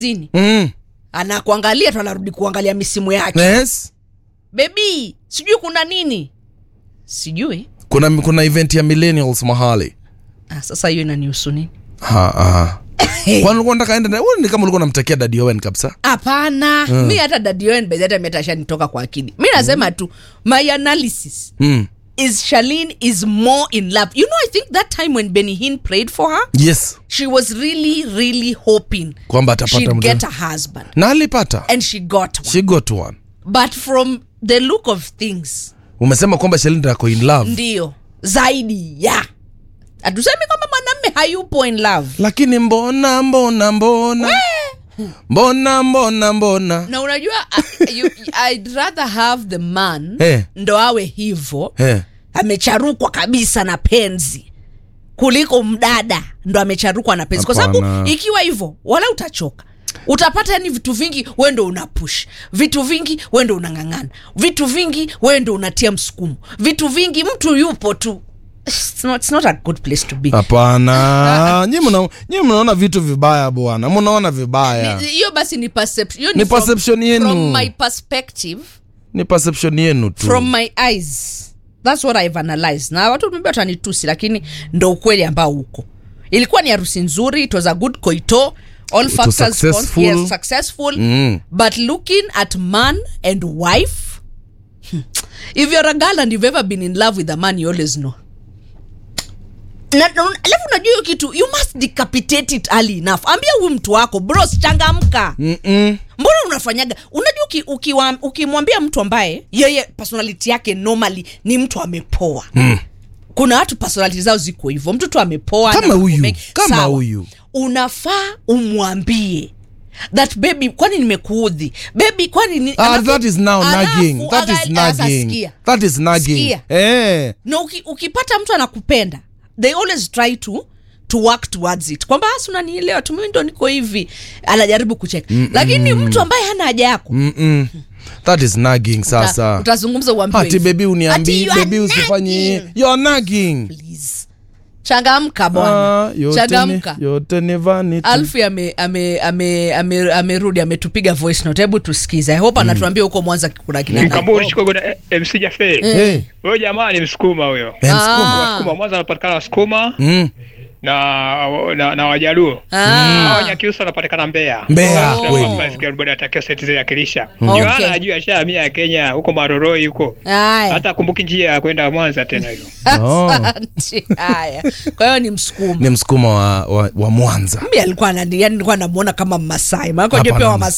zini mm. anakuangalia tu anarudi kuangalia misimu yake yes bebi sijui kuna nini sijui kuna kuna event ya millennials mahali ah, sasa hiyo inanihusu nini ha, ha. kwani ulikuwa unataka enda na- wewe ni kama ulikuwa unamtakia dadi Owen kabisa hapana mi hata dadioen bezata metashanitoka kwa akili mi nasema tu my analysis mm. is Charlene is more in love. You know, I think that time when Benny Hinn prayed for her, yes she was really, really hoping kwamba atapata she'd mtu get a husband. na alipata And she got one. she got one But from the look of things, umesema kwamba Shelinda ako in love ndio zaidi ya hatusemi kwamba mwanamme hayupo in love lakini mbona mbona mbona mbona mbona mbona na unajua uh, you, I'd rather have the man Eh. ndo awe hivo eh. amecharukwa kabisa na penzi kuliko mdada ndo amecharukwa na penzi kwa sababu Hapana. ikiwa hivyo wala utachoka utapata yani vitu vingi we ndo una push vitu vingi we ndo unang'ang'ana vitu vingi we ndo unatia msukumo vitu vingi mtu yupo tu it's not, it's not a good place to be hapana nyi mna- nyi mnaona vitu vibaya bwana mnaona vibaya Ni- hiyo basi ni perception hiyo Ni from- perception yenu. from my perspective ni perception yenu tu from my eyes thats what i've analyzed na watu maybe watanitusi lakini ndo ukweli ambao uko ilikuwa ni harusi nzuri it was a good koito all was factors successful. yes, successful Mm. but looking at man and wife hmm, if you're a girl and you've ever been in love with a man you always know Na- na- alafu unajua hiyo kitu you must decapitate it early enough ambia huyu mtu wako bros changamka Mm-mm. mbona unafanyaga unajua uki- ukiwa- ukimwambia mtu ambaye yeye personality yake normally ni mtu amepoa mm. kuna watu personality zao ziko hivyo mtu tu amepoa Kama na mambo huyu, mengi. kama Sawa. huyu. unafaa umwambie that baby kwani nimekuudhi baby kwani ni, Ah, alafu- that is now alafu nagging that is aga- sasa nagging sikia. that is nagging Sikia. eh na uki, ukipata mtu anakupenda they always try to to work towards it kwamba asi unanielewa tu mimi ndo niko hivi anajaribu kucheka lakini mtu ambaye hana haja yako Mm-mm. that is nagging sasa utazungumza uambiwe ati hivi. bebi Ati uniambii you are bebi usifanye nagging. you're nagging Please. changamka bwana Ah, yote ni, changamka yote ni vanity alfi amerudi ame, ame, ame, amerudi, ametupiga voice note hebu tusikize I hope anatuambia huko mwanza kuna kina nani. Mkamburi Chicago na MC Jafe. Eh, Huyo jamaa ni Msukuma huyo. eh, msukuma. Ah. Wasukuma Mwanza anapatikana Wasukuma Mm. na na, na Wajaluo. Ah. Hao Wanyakyusa wanapatikana Mbeya. Mbeya, Sasa kweli. kwamba sikia bado atakia seti zile akilisha. Okay. Joana anajua ashahamia Kenya huko Maroroi huko. Haya. Hata kumbuki njia ya kwenda Mwanza tena hiyo. Oh. Asante. haya kwa hiyo ni msukuma ni msukuma wa, wa, wa mwanza mi alikuwa anani- yani nilikuwa namuona kama mmasai maanake Hapana, unajua pia Mmasai.